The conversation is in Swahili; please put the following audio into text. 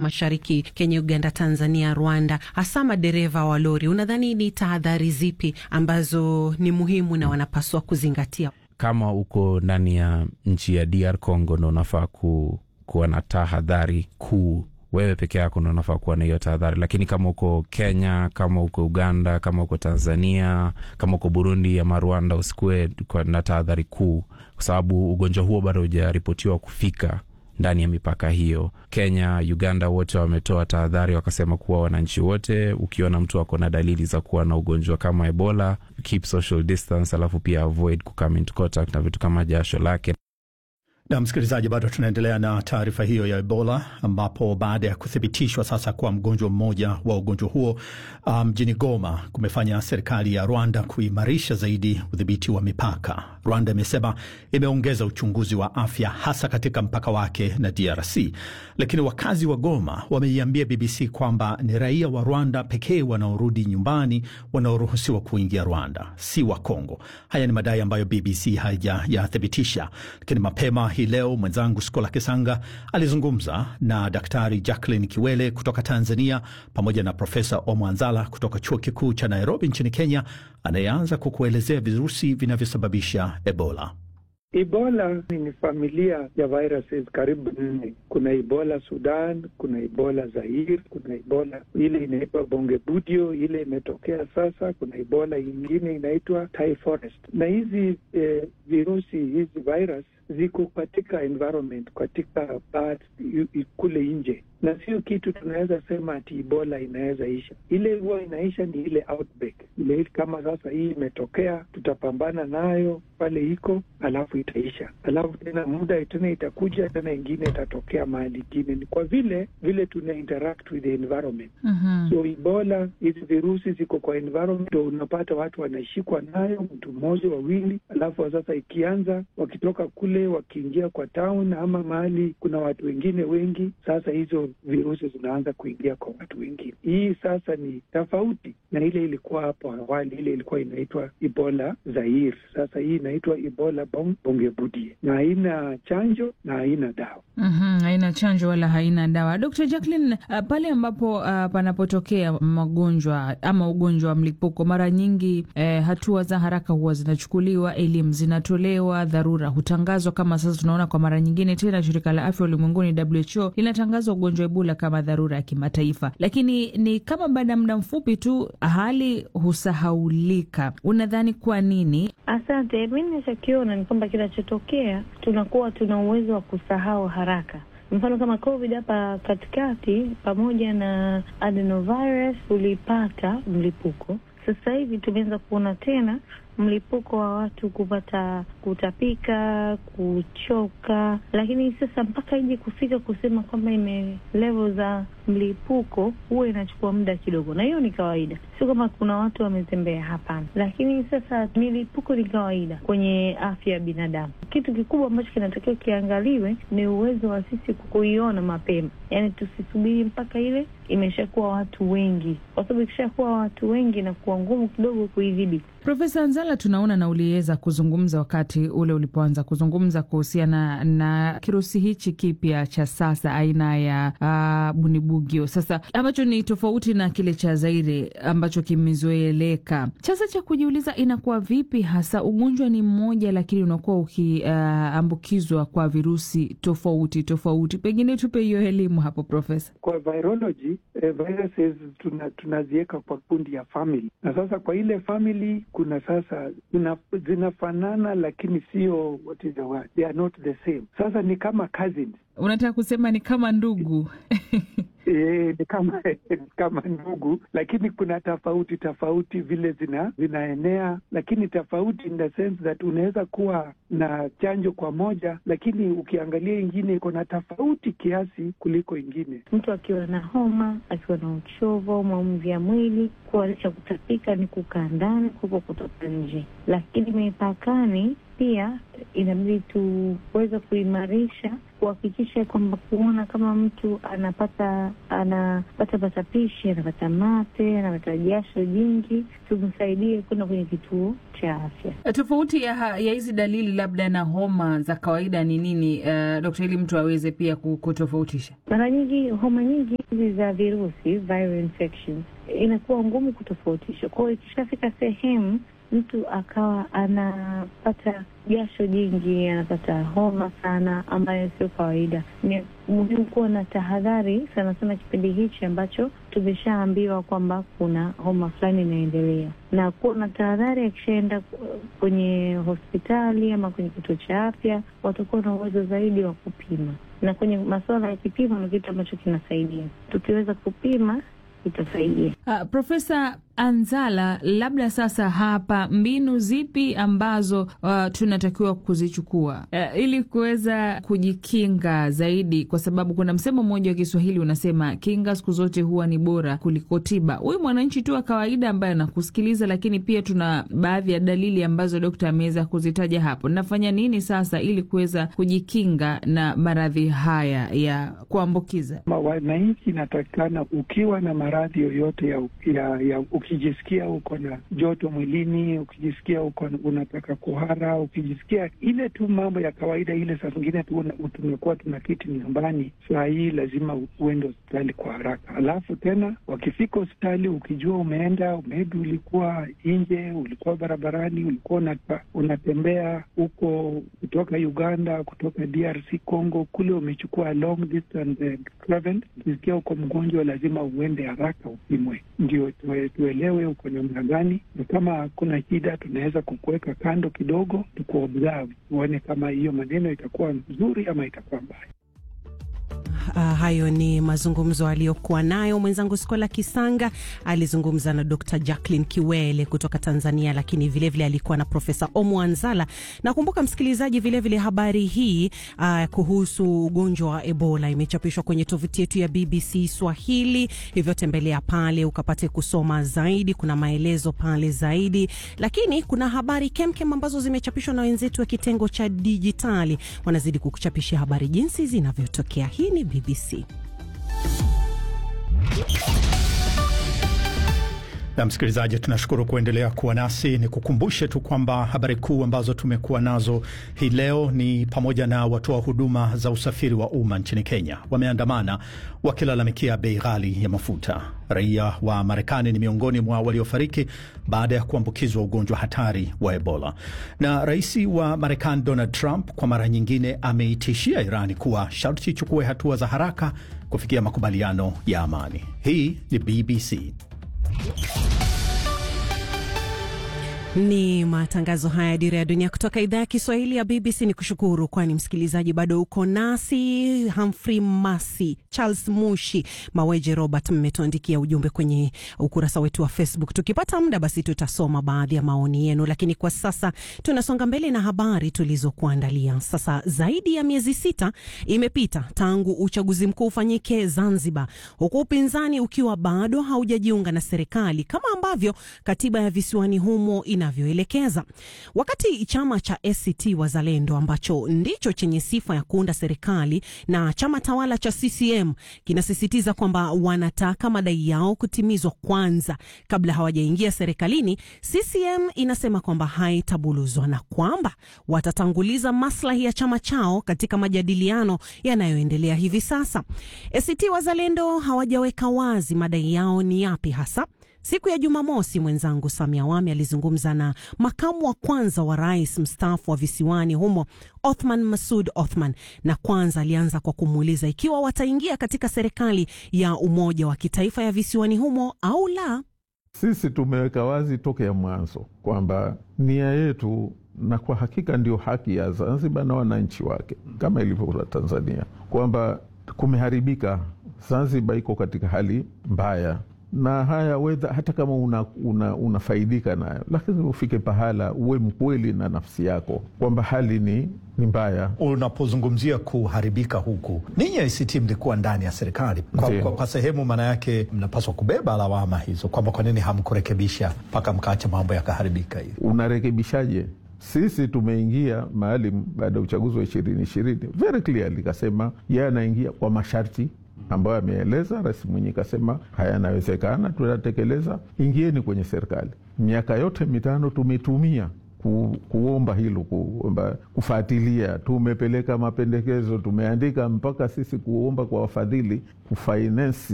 Mashariki, Kenya, Uganda, Tanzania, Rwanda, hasa madereva wa lori, unadhani ni tahadhari zipi ambazo ni muhimu na wanapaswa kuzingatia? Kama uko ndani ya nchi ya DR Congo ndo unafaa ku, kuwa na tahadhari kuu wewe peke yako ndo unafaa kuwa na hiyo tahadhari, lakini kama uko Kenya, kama uko Uganda, kama uko Tanzania, kama uko Burundi ama Rwanda, usikuwe na tahadhari kuu, kwa sababu ugonjwa huo bado hujaripotiwa kufika ndani ya mipaka hiyo. Kenya, Uganda wote wametoa tahadhari, wakasema kuwa wananchi wote, ukiona mtu ako na dalili za kuwa na ugonjwa kama Ebola, keep social distance, alafu pia avoid kucome into contact na vitu kama jasho lake. Na msikilizaji, bado tunaendelea na taarifa hiyo ya Ebola, ambapo baada ya kuthibitishwa sasa kwa mgonjwa mmoja wa ugonjwa huo mjini um, Goma, kumefanya serikali ya Rwanda kuimarisha zaidi udhibiti wa mipaka. Rwanda imesema imeongeza uchunguzi wa afya hasa katika mpaka wake na DRC, lakini wakazi wa Goma wameiambia BBC kwamba ni raia wa Rwanda pekee wanaorudi nyumbani wanaoruhusiwa kuingia Rwanda, si wa Kongo. Haya ni madai ambayo BBC haijayathibitisha, lakini mapema hii leo mwenzangu Skola Kisanga alizungumza na Daktari Jacqueline Kiwele kutoka Tanzania pamoja na Profesa Omwanzala kutoka chuo kikuu cha Nairobi nchini Kenya, anayeanza kwa kuelezea virusi vinavyosababisha Ebola. Ebola ni familia ya viruses karibu nne. Kuna Ebola Sudan, kuna Ebola Zaire, kuna Ebola ile inaitwa Bongebudio, ile imetokea sasa. Kuna Ebola ingine inaitwa Thai Forest, na hizi eh, virusi hizi virus ziko katika environment, katika birds kule nje, na sio kitu tunaweza sema ati Ebola inaweza isha. Ile huwa inaisha ni ile outbreak ile, kama sasa hii imetokea, tutapambana nayo pale iko, alafu itaisha, alafu tena muda tena itakuja tena ingine itatokea mahali ingine. Ni kwa vile vile tuna interact with the environment mm -hmm. So Ebola hizi virusi ziko kwa environment, unapata watu wanashikwa nayo, mtu mmoja wawili, alafu sasa ikianza wakitoka kule wakiingia kwa town ama mahali kuna watu wengine wengi, sasa hizo virusi zinaanza kuingia kwa watu wengine. Hii sasa ni tofauti na ile ilikuwa hapo awali, ile ilikuwa inaitwa Ebola Zaire. Sasa hii inaitwa Ebola Bongebudie na haina chanjo na haina dawa. mm -hmm, haina chanjo wala haina dawa. Dr. Jacqueline, uh, pale ambapo uh, panapotokea magonjwa ama ugonjwa wa mlipuko, mara nyingi eh, hatua za haraka huwa zinachukuliwa, elimu zinatolewa, dharura hutangazwa kama sasa tunaona kwa mara nyingine tena shirika la afya ulimwenguni WHO linatangaza ugonjwa Ebola kama dharura ya kimataifa, lakini ni kama baada ya muda mfupi tu hali husahaulika. Unadhani kwa nini? Asante. Mi nachokiona ni kwamba kinachotokea tunakuwa tuna uwezo wa kusahau haraka. Mfano kama COVID hapa katikati, pamoja na adenovirus ulipata mlipuko. Sasa hivi tumeanza kuona tena mlipuko wa watu kupata kutapika, kuchoka, lakini sasa mpaka ije kufika kusema kwamba ime level za mlipuko huwa inachukua muda kidogo, na hiyo ni kawaida, sio kama kuna watu wametembea, hapana. Lakini sasa milipuko ni kawaida kwenye afya ya binadamu. Kitu kikubwa ambacho kinatakiwa kiangaliwe ni uwezo wa sisi kuiona mapema, yaani tusisubiri mpaka ile imeshakuwa watu wengi, kwa sababu ikishakuwa watu wengi na kuwa ngumu kidogo kuidhibiti. Profesa Nzala, tunaona na uliweza kuzungumza wakati ule ulipoanza kuzungumza kuhusiana na kirusi hichi kipya cha sasa aina ya uh, bunibugyo sasa ambacho ni tofauti na kile cha Zaire ambacho kimezoeleka. Sasa cha kujiuliza inakuwa vipi hasa ugonjwa ni mmoja, lakini unakuwa ukiambukizwa uh, kwa virusi tofauti tofauti. Pengine tupe hiyo elimu hapo Profesa. Kwa virology eh, viruses tuna, tunaziweka kwa kundi ya family, na sasa kwa ile family kuna sasa zinafanana lakini sio what is the word, they are not the same. Sasa ni kama cousins. Unataka kusema ni kama ndugu? E, ni kama kama ndugu, lakini kuna tofauti tofauti vile zina zinaenea, lakini tofauti in the sense that unaweza kuwa na chanjo kwa moja, lakini ukiangalia ingine iko na tofauti kiasi kuliko ingine. Mtu akiwa na homa, akiwa na uchovu au maumivu ya mwili, kuanisha kutapika ni kukaa ndani kuliko kutoka nje, lakini mipakani pia inabidi tuweze kuimarisha kuhakikisha kwamba kuona kama mtu anapata anapata patapishi, anapata mate, anapata jasho jingi, tumsaidie kwenda kwenye kituo cha afya. Tofauti ya ya hizi dalili labda na homa za kawaida ni nini, uh, dokta, ili mtu aweze pia kutofautisha? Mara nyingi homa nyingi hizi za virusi viral infections inakuwa ngumu kutofautisha. Kwa hiyo ikishafika sehemu mtu akawa anapata jasho jingi, anapata homa sana, ambayo sio kawaida, ni muhimu kuwa na tahadhari sana sana kipindi hichi ambacho tumeshaambiwa kwamba kuna homa fulani inaendelea, na kuwa na tahadhari. Akishaenda kwenye hospitali ama kwenye kituo cha afya, watakuwa na uwezo zaidi wa kupima, na kwenye masuala ya kipimo ni kitu ambacho kinasaidia. Tukiweza kupima itasaidia. Uh, Profesa Anzala, labda sasa hapa mbinu zipi ambazo uh, tunatakiwa kuzichukua uh, ili kuweza kujikinga zaidi, kwa sababu kuna msemo mmoja wa Kiswahili unasema kinga siku zote huwa ni bora kuliko tiba. Huyu mwananchi tu wa kawaida ambaye anakusikiliza, lakini pia tuna baadhi ya dalili ambazo dokta ameweza kuzitaja hapo. Nafanya nini sasa ili kuweza kujikinga na maradhi haya ya kuambukiza? Wananchi inatakikana ukiwa na maradhi yoyote ya, ya, ya ukijisikia uko na joto mwilini, ukijisikia uko unataka kuhara, ukijisikia ile tu mambo ya kawaida ile, saa zingine tu tumekuwa tuna kiti nyumbani, saa hii lazima uende hospitali kwa haraka. Alafu tena wakifika hospitali, ukijua umeenda maybe, ulikuwa nje, ulikuwa barabarani, ulikuwa unata, unatembea huko kutoka Uganda, kutoka DRC Congo, kule umechukua long distance travel, ukisikia uko mgonjwa, lazima uende haraka upimwe, ndio tuelewe uko namna gani, na kama kuna shida tunaweza kukuweka kando kidogo, tukuobserve tuone kama hiyo maneno itakuwa nzuri ama itakuwa mbaya. Uh, hayo ni mazungumzo aliyokuwa nayo mwenzangu Skola Kisanga. Alizungumza na Dr. Jacqueline Kiwele kutoka Tanzania, lakini vilevile vile alikuwa na Profesa Omo Anzala. Nakumbuka msikilizaji, vilevile vile habari hii uh, kuhusu ugonjwa wa Ebola imechapishwa kwenye tovuti yetu ya BBC Swahili, hivyo tembelea pale ukapate kusoma zaidi. Kuna maelezo pale zaidi, lakini kuna habari kemkem ambazo zimechapishwa na wenzetu wa kitengo cha dijitali, wanazidi kukuchapishia habari jinsi zinavyotokea. Hii ni BBC. Na msikilizaji, tunashukuru kuendelea kuwa nasi. Ni kukumbushe tu kwamba habari kuu ambazo tumekuwa nazo hii leo ni pamoja na watoa huduma za usafiri wa umma nchini Kenya wameandamana wakilalamikia bei ghali ya mafuta. Raia wa Marekani ni miongoni mwa waliofariki baada ya kuambukizwa ugonjwa hatari wa Ebola. Na rais wa Marekani Donald Trump kwa mara nyingine ameitishia Irani kuwa sharti ichukue hatua za haraka kufikia makubaliano ya amani. Hii ni BBC. Ni matangazo haya ya Dira ya Dunia kutoka idhaa ya Kiswahili ya BBC. Ni kushukuru kwani msikilizaji bado uko nasi. Humphrey Masi, Charles Mushi, Maweje Robert, mmetuandikia ujumbe kwenye ukurasa wetu wa Facebook. Tukipata muda, basi tutasoma baadhi ya maoni yenu, lakini kwa sasa tunasonga mbele na habari tulizokuandalia. Sasa zaidi ya miezi sita imepita tangu uchaguzi mkuu ufanyike Zanzibar, huku upinzani ukiwa bado haujajiunga na serikali kama ambavyo katiba ya visiwani humo inavyoelekeza. Wakati chama cha ACT Wazalendo ambacho ndicho chenye sifa ya kuunda serikali na chama tawala cha CCM kinasisitiza kwamba wanataka madai yao kutimizwa kwanza kabla hawajaingia serikalini, CCM inasema kwamba haitabuluzwa na kwamba watatanguliza maslahi ya chama chao katika majadiliano yanayoendelea hivi sasa. ACT Wazalendo hawajaweka wazi madai yao ni yapi hasa. Siku ya Jumamosi, mwenzangu Samia Wami alizungumza na makamu wa kwanza wa rais mstaafu wa visiwani humo Othman Masud Othman, na kwanza alianza kwa kumuuliza ikiwa wataingia katika serikali ya umoja wa kitaifa ya visiwani humo au la. Sisi tumeweka wazi tokea mwanzo kwamba nia yetu, na kwa hakika ndio haki ya Zanzibar na wananchi wake kama ilivyo Tanzania, kwamba kumeharibika. Zanzibar iko katika hali mbaya na haya wedha, hata kama unafaidika una, una nayo, lakini ufike pahala uwe mkweli na nafsi yako kwamba hali ni, ni mbaya. Unapozungumzia kuharibika huku, ninyi ACT mlikuwa ndani ya serikali kwa, kwa, kwa sehemu, maana yake mnapaswa kubeba lawama hizo kwamba kwa nini hamkurekebisha mpaka mkaacha mambo yakaharibika hivi. Unarekebishaje Sisi tumeingia maalum baada ya uchaguzi wa ishirini ishirini very clearly kasema yeye anaingia kwa masharti ambayo ameeleza. Rais Mwinyi kasema haya yanawezekana, tunatekeleza, ingieni kwenye serikali. Miaka yote mitano tumetumia ku, kuomba hilo kuomba kufuatilia, tumepeleka mapendekezo, tumeandika mpaka sisi kuomba kwa wafadhili kufinance